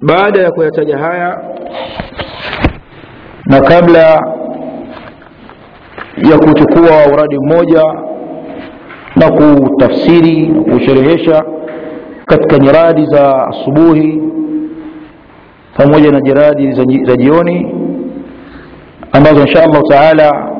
baada ya kuyataja haya na kabla ya kuchukua uradi mmoja na kutafsiri na kusherehesha katika nyiradi za asubuhi pamoja na nyiradi za, za jioni ambazo insha allahu taala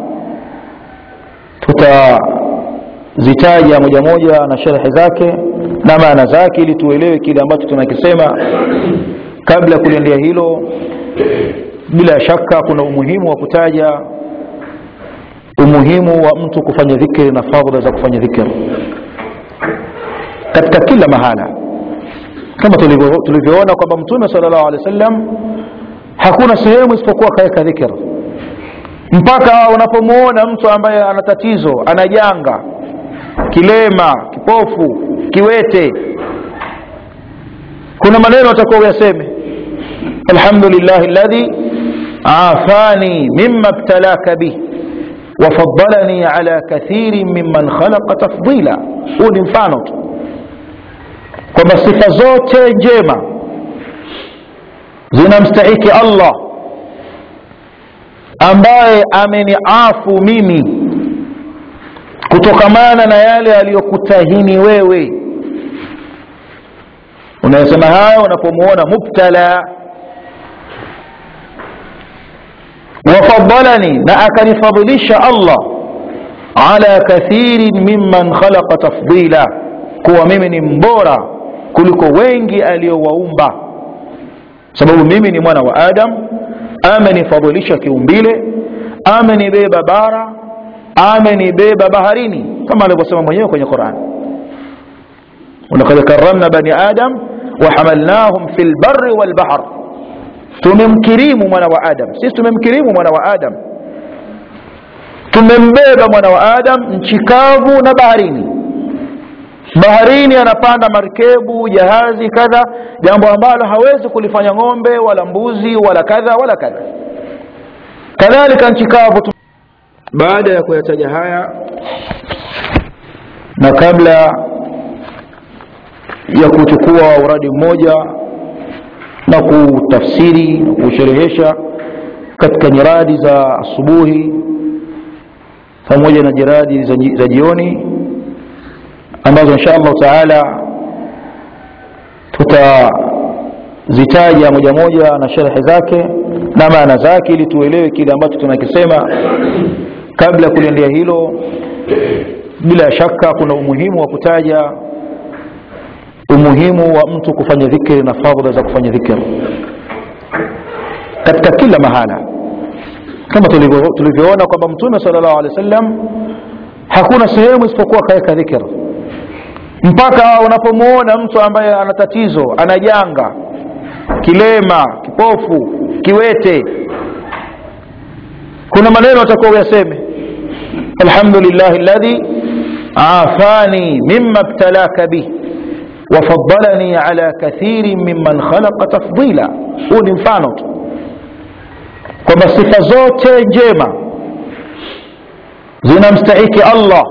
tutazitaja moja moja na sherhe zake na maana zake ili tuelewe kile ambacho tunakisema kabla ya kuliendea hilo bila shaka kuna umuhimu wa kutaja umuhimu wa mtu kufanya dhikri na fadhila za kufanya dhikri katika kila mahala kama tulivyoona kwamba mtume sallallahu alaihi wasallam hakuna sehemu isipokuwa kaweka dhikr mpaka unapomuona mtu ambaye ana tatizo ana janga kilema kipofu kiwete kuna maneno atakuwa uyaseme alhamdulillahi alladhi afani mimma btalaka bih wafadalani ala kathirin mimman khalaqa tafdila huu ni mfano tu kwamba sifa zote njema zinamstahiki allah ambaye ameniafu mimi kutokamana na yale aliyokutahini wewe unayosema hayo unapomuona mubtala wafadalani na akanifadhilisha allah ala kathirin mimman khalaqa tafdila kuwa mimi ni mbora kuliko wengi aliyowaumba sababu mimi ni mwana wa adam amenifadhilisha kiumbile amenibeba bara amenibeba baharini kama alivyosema mwenyewe kwenye quran walakad karamna bani adam wahamalnahum fi lbari walbahr tumemkirimu mwana wa adam sisi tumemkirimu mwana wa adam tumembeba mwana wa adam nchi kavu na baharini baharini anapanda markebu jahazi kadha jambo ambalo hawezi kulifanya ng'ombe wala mbuzi wala kadha wala kadha kadhalika nchi kavu baada ya kuyataja haya na kabla ya kuchukua uradi mmoja na kutafsiri na kusherehesha katika nyiradi za asubuhi pamoja na jiradi za, za jioni ambazo insha allahu taala tutazitaja moja moja na sherhe zake na maana zake ili tuelewe kile ambacho tunakisema kabla ya kuliendea hilo bila shaka kuna umuhimu wa kutaja umuhimu wa mtu kufanya dhikri na fadhila za kufanya dhikri katika kila mahala kama tulivyoona kwamba mtume sallallahu alaihi wasallam hakuna sehemu isipokuwa kaweka dhikr mpaka unapomuona mtu ambaye ana tatizo ana janga kilema kipofu kiwete kuna maneno atakuwa uyaseme alhamdulillahi alladhi afani mimma btalaka bih wafadalani ala kathirin mimman khalaqa tafdila huu ni mfano tu kwamba sifa zote njema zinamstahiki allah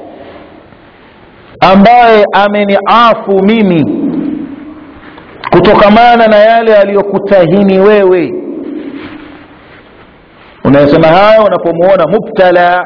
ambaye ameniafu mimi kutokamana na yale aliyokutahini wewe unayosema hayo unapomuona mubtala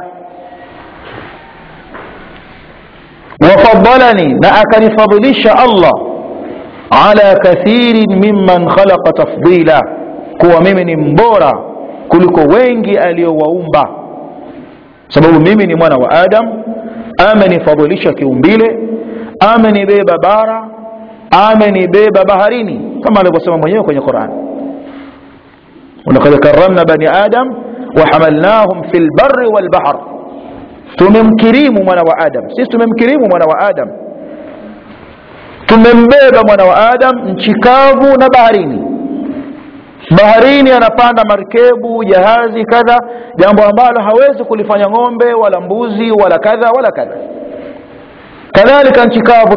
wafadalani na akanifadhilisha allah ala kathirin mimman khalaqa tafdila kuwa mimi ni mbora kuliko wengi aliyowaumba sababu mimi ni mwana wa adam amenifadhilisha kiumbile amenibeba bara amenibeba baharini kama alivyosema mwenyewe kwenye quran walakad karamna bani adam wahamalnahum fi lbari walbahr tumemkirimu mwana wa adam sisi tumemkirimu mwana wa adam tumembeba mwana wa adam nchi kavu na baharini baharini anapanda markebu jahazi kadha jambo ambalo hawezi kulifanya ng'ombe wala mbuzi wala kadha wala kadha kadhalika nchi kavu